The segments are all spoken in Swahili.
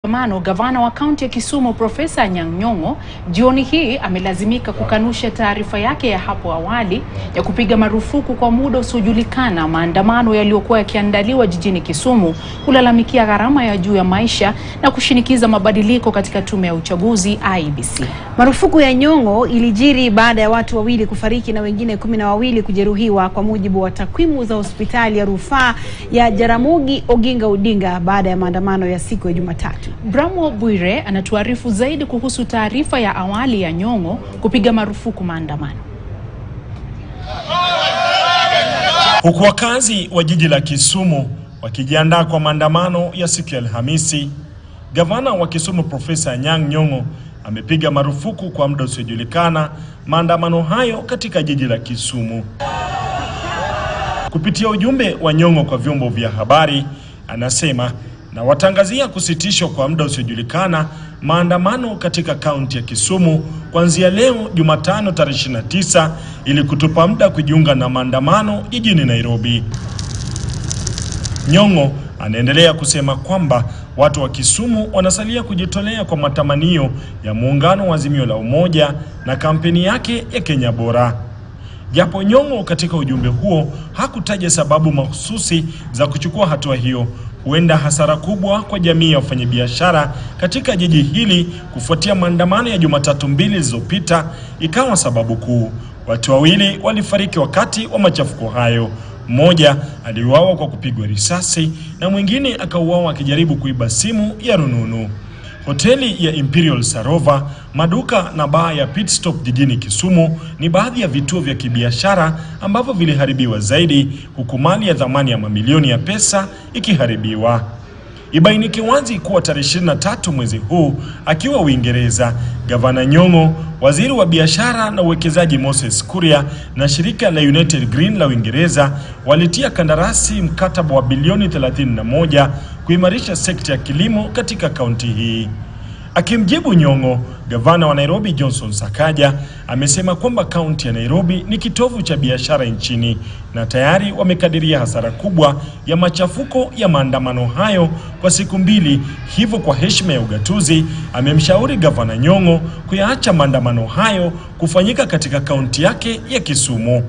Mano, gavana wa kaunti ya Kisumu Profesa Anyang' Nyong'o jioni hii amelazimika kukanusha taarifa yake ya hapo awali ya kupiga marufuku kwa muda usiojulikana maandamano yaliyokuwa yakiandaliwa jijini Kisumu kulalamikia gharama ya juu ya maisha na kushinikiza mabadiliko katika tume ya uchaguzi IEBC. Marufuku ya Nyong'o ilijiri baada ya watu wawili kufariki na wengine kumi na wawili kujeruhiwa kwa mujibu wa takwimu za hospitali ya rufaa ya Jaramogi Oginga Odinga baada ya maandamano ya siku ya Jumatatu. Bramwell Bwire anatuarifu zaidi kuhusu taarifa ya awali ya Nyong'o kupiga marufuku maandamano. Huku wakazi wa jiji la Kisumu wakijiandaa kwa maandamano ya siku ya Alhamisi, gavana wa Kisumu Profesa Anyang' Nyong'o amepiga marufuku kwa muda usiojulikana maandamano hayo katika jiji la Kisumu. Kupitia ujumbe wa Nyong'o kwa vyombo vya habari, anasema na watangazia kusitishwa kwa muda usiojulikana maandamano katika kaunti ya Kisumu kuanzia leo Jumatano tarehe 29 ili kutupa muda kujiunga na maandamano jijini Nairobi. Nyong'o anaendelea kusema kwamba watu wa Kisumu wanasalia kujitolea kwa matamanio ya muungano wa Azimio la Umoja na kampeni yake ya Kenya Bora. Japo Nyong'o katika ujumbe huo hakutaja sababu mahususi za kuchukua hatua hiyo, huenda hasara kubwa kwa jamii ya wafanyabiashara katika jiji hili kufuatia maandamano ya Jumatatu mbili zilizopita ikawa sababu kuu. Watu wawili walifariki wakati wa machafuko hayo. Mmoja aliuawa kwa kupigwa risasi na mwingine akauawa akijaribu kuiba simu ya rununu. Hoteli ya Imperial Sarova, maduka na baa ya Pit Stop jijini Kisumu ni baadhi ya vituo vya kibiashara ambavyo viliharibiwa zaidi, huku mali ya thamani ya mamilioni ya pesa ikiharibiwa. Ibainike wazi kuwa tarehe 23 mwezi huu akiwa Uingereza, gavana Nyong'o, waziri wa biashara na uwekezaji Moses Kuria na shirika la United Green la Uingereza walitia kandarasi mkataba wa bilioni 31 kuimarisha sekta ya kilimo katika kaunti hii. Akimjibu Nyong'o, gavana wa Nairobi Johnson Sakaja amesema kwamba kaunti ya Nairobi ni kitovu cha biashara nchini na tayari wamekadiria hasara kubwa ya machafuko ya maandamano hayo kwa siku mbili. Hivyo, kwa heshima ya ugatuzi, amemshauri gavana Nyong'o kuyaacha maandamano hayo kufanyika katika kaunti yake ya Kisumu.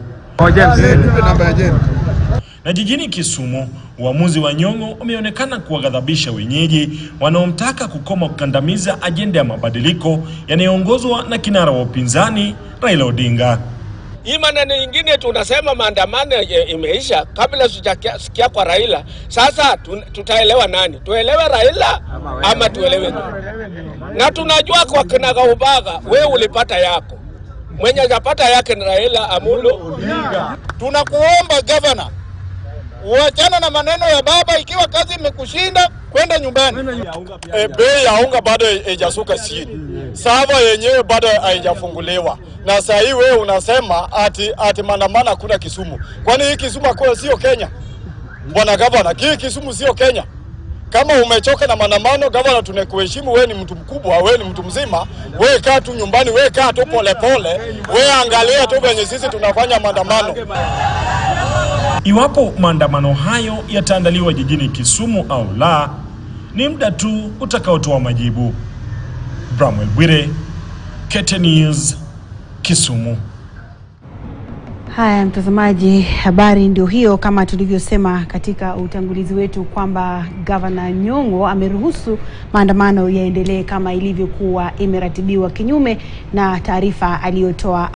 Na jijini Kisumu, uamuzi wa Nyong'o umeonekana kuwaghadhabisha wenyeji wanaomtaka kukoma kukandamiza ajenda ya mabadiliko yanayoongozwa na kinara wa upinzani Raila Odinga. Hii maneno ingine tunasema maandamano imeisha kabla sijasikia kwa Raila. Sasa tutaelewa nani? Tuelewe Raila ama tuelewe nani? Na tunajua kwa kinagaubaga, we ulipata yako, mwenye hajapata yake ni Raila Amolo. Tunakuomba gavana, uachana na maneno ya baba. Ikiwa kazi imekushinda kwenda nyumbani. E, bei ya unga bado haijasuka chini, sava yenyewe bado haijafunguliwa, na saa hii wewe unasema ati ati maandamano hakuna Kisumu. Kwani hii Kisumu kwa sio Kenya? Bwana gavana, hii Kisumu sio Kenya. Kama umechoka na maandamano, gavana, tunakuheshimu. Wewe ni mtu mkubwa, wewe ni mtu mzima. Wewe kaa tu nyumbani, wewe kaa tu polepole, wewe angalia tu venye sisi tunafanya maandamano. Iwapo maandamano hayo yataandaliwa jijini Kisumu au la, ni muda tu utakaotoa majibu. Bramwell Bwire, KTN News, Kisumu. Haya, mtazamaji, habari ndio hiyo, kama tulivyosema katika utangulizi wetu kwamba gavana Nyong'o ameruhusu maandamano yaendelee kama ilivyokuwa imeratibiwa, kinyume na taarifa aliyotoa